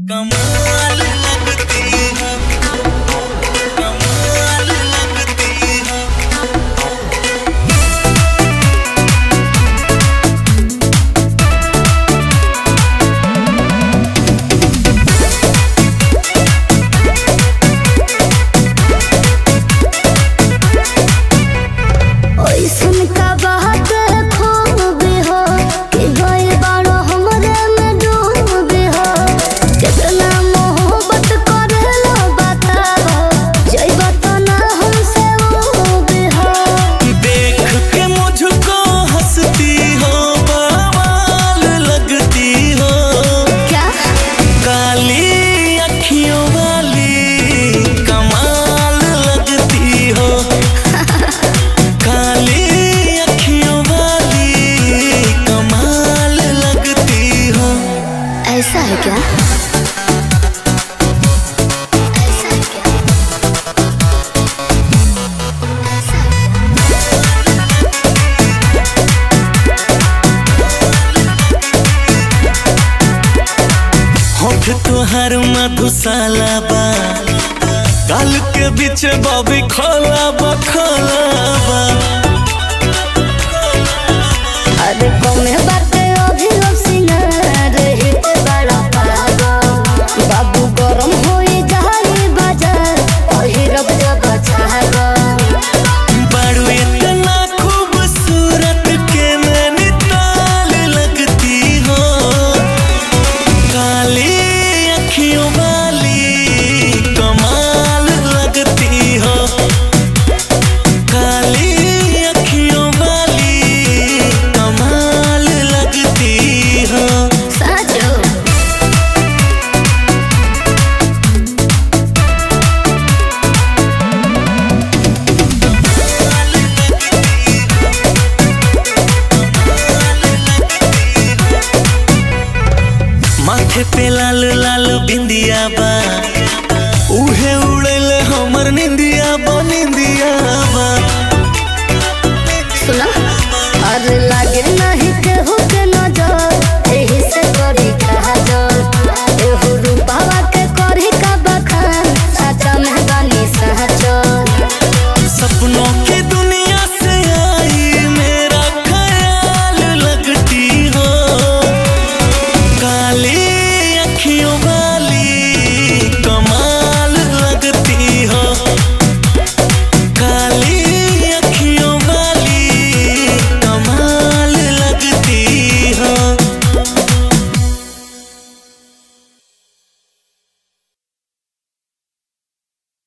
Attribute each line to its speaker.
Speaker 1: कमाल लगती हो कमाल लगती हो
Speaker 2: ओइसन का बात खूबी हो कि गइल बाड़ो हमरे में डूबी हो कितना मोहब्बत करेला बताओ जइबा तो ना हमसे उबी हो
Speaker 1: देख के मुझको हंसती हो बवाल लगती हो
Speaker 2: क्या
Speaker 1: काली अखियों वाली कमाल लगती हो काली अखियों वाली कमाल लगती हो
Speaker 2: ऐसा है क्या ऐसा है क्या ऐसा है क्या?
Speaker 1: होठ तुहार मधुशाला बा गाल के बीच बॉबी खोला बा खोला बा
Speaker 2: अरे कौने बाटे अभी अब सिंगार हित बड़ा पागो बाबू गरम होई जाई बाजार पहिरब जब छागो
Speaker 1: बारू इतना खूबसूरत के नैनीताल लगती हो काली अखियों वाली कमाल लगती हो काली अखियों वाली कमाल लगती हो
Speaker 2: साजो
Speaker 1: माथे पे लाल लाल बिंदिया बा उहे उड़ेले हमर निंदिया बा निंदिया बा